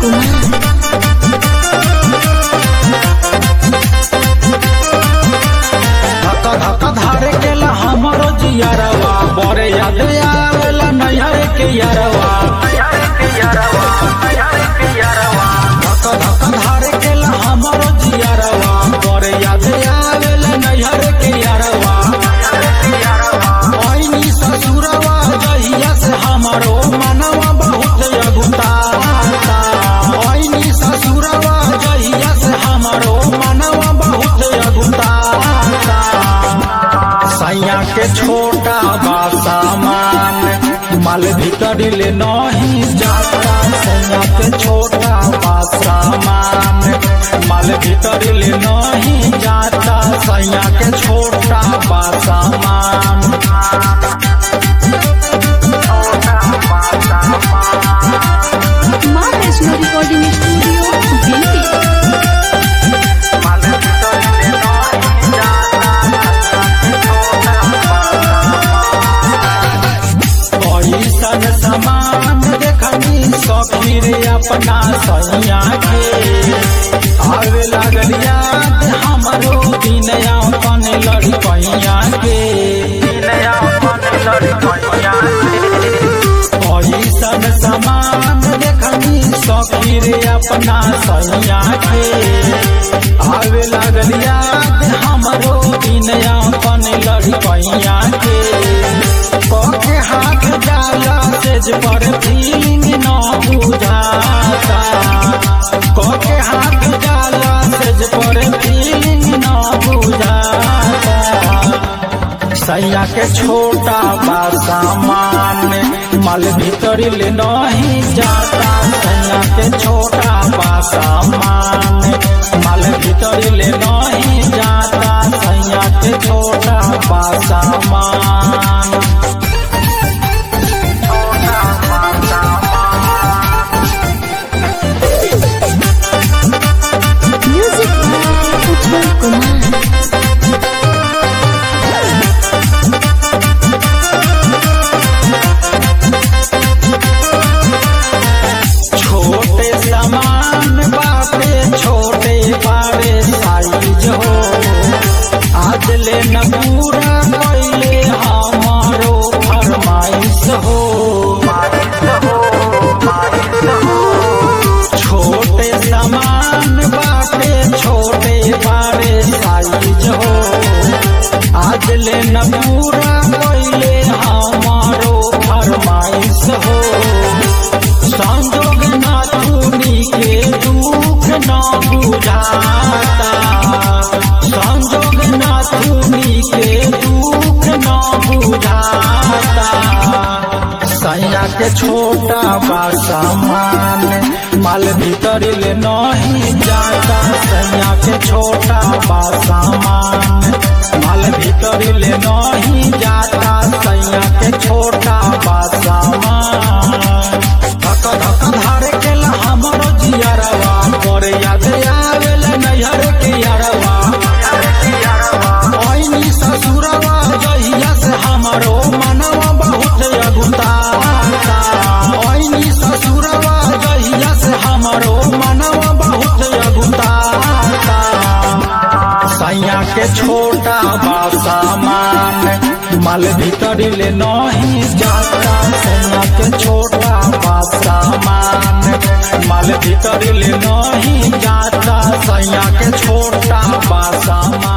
कुमार धक धक धारे केला हमरो जियरवा बड़े याद आवेला नैहर के यरवा धक धक धारे केला हमरो जियरवा बड़े याद आवेला नैहर के यरवा ओइनी ससुरवा जहिया से हमरो मनवा बहुत अगुताता ओइनी ससुरवा जहिया से हमरो मनवा बहुत अगुताता सैया के छोटा बा सामान माल भीतर ले नहीं जाता सैया के छोटा बा सामान माल भीतर ले नहीं जाता सैया के छोटा बा सामान माँ वैष्णो रिकॉर्डिंग स्टूडियो दिल्ली ऐसन समान देखनी सफिर अपना सैया के आवे लागल याद हमरो दिन अपन लड़कैया के ऐसन समान देखनी सफिर अपना सैया के आवे लागल याद हमरो दिन अपन लड़कैया के पके हाथ जाला तेज पर फीलिंग न बुझाता पके हाथ जाला तेज पर फीलिंग न बुझाता सैया के छोटा बा सामान माल भीतर ले नहीं जाता सैया के छोटा बा सामान माल भीतर ले नहीं जाता सैया के छोटा बा सामान म्यूजिक बाय उज्जवल कुमार छोटे सामान बाटे छोटे बारे साइज हो आज ले न पूरा कैले हमारो फरमाइश हो छोटे सामान बाटे छोटे बारे साइज हो आज ले न पूरा कैले हमारो फरमाइश हो संजोग नाथुनी के दुख न बुझाता संजोग नाथुनी के दुख न बुझाता सैया के छोटा बा सामान माल भीतर ले नहीं जाता सैया के छोटा बा सामान माल भीतर ले नहीं जाता सैया के छोटा बा सामान धक धक धारे केला हमरो जियरवा पर याद आवेला नैहर के यरवा ओइनी ससुरवा जहिया से हमरो मनवा बहुत अगुताता ओइनी ससुरवा जहिया से हमरो मनवा बहुत अगुताता सैया के छोटा बा सामान माल भीतर ले नहीं जाता सैया के छोटा बा सामान माल भीतर ले नहीं जाता सैया के छोटा बा सामान